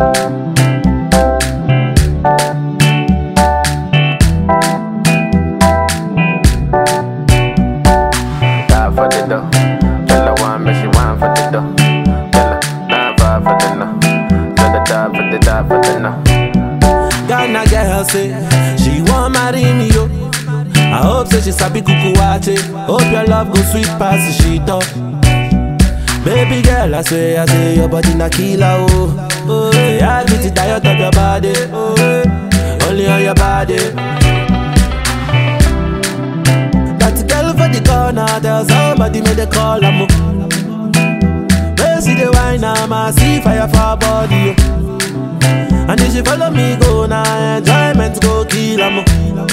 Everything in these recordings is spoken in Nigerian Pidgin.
Die for the dough. Tell her one, make she wine for the dough. Tell her nine five for the no. Tell her die for the die for the no. Ghana girl say she want marry me yo. I hope say she sabi kuku wache. Hope your love go sweet past the shit up. Baby girl, I say, I say your body na killer oh. Oh, yeah, I get it tired of your body. Oh, yeah. only on your body. That girl for the corner, tell somebody make the call am. Where see the wine, I'm see fire for her body. Oh. And if she follow me go now, enjoyment go kill am.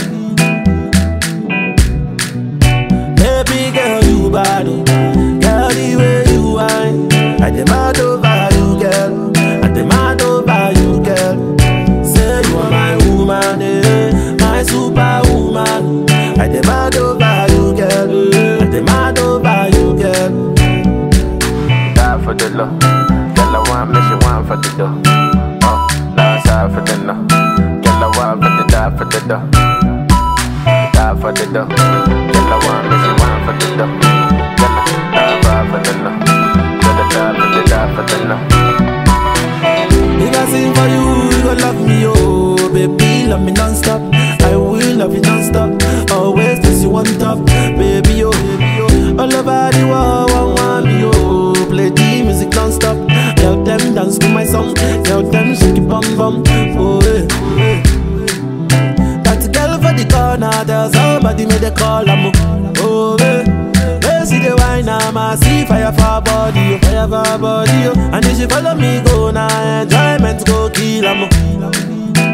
Baby girl, you bad, oh. girl the way you whine. I demand over you, girl. I demand over you, girl. Say you are my woman, eh, my superwoman. I demand over you, girl. I demand over you, girl. Die for the low. Tell her one, make she wine for the dough. Oh, last side for the no. Tell her one for the die for the dough. Die for the dough. Tell her one, make she wine for the dough. Tell her die five for the no. Tell her die for the die for the no. If I sing for you, you gon' love me, oh Baby, love me non-stop I will love you non-stop Always this you on top Baby, oh, baby, oh All over the world, one want me, oh Play the music non-stop Tell them dance to my song Tell them shake it bum bum Oh, eh, oh, eh. That girl for the corner Tell somebody make the call, I'm Oh, eh They see the wine, I'm a see fire for her body, oh, fire for her body, oh. And if she follow me go now, enjoyment go kill 'em.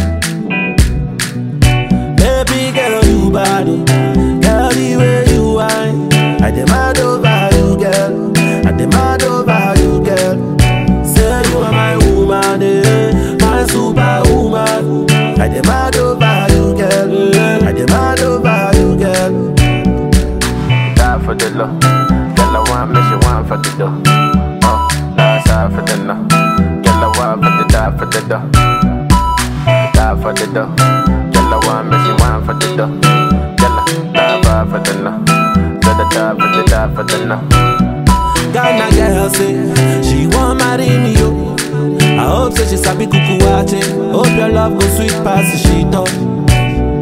Baby girl, you bad, oh. girl the way you whine. I demand over you, girl. I demand over you, girl. Say you are my woman, eh, my superwoman. I demand over you, girl. I demand over you, girl. Die for the low. Tell her one, make she wine for the dough. Oh, last side for the no. Tell her one for the die for the dough. Die for the dough. Tell her one, make she wine for the dough. Tell her die five for the no. Tell her die for the die for the no. Ghana girl say she want marry me yo. I hope say she sabi kuku wache. Hope your love go sweet past the shit up.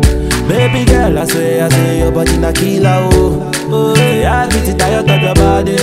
Baby girl, I say, I say your body na killer oh. Oh, yeah, I get it tired of your body.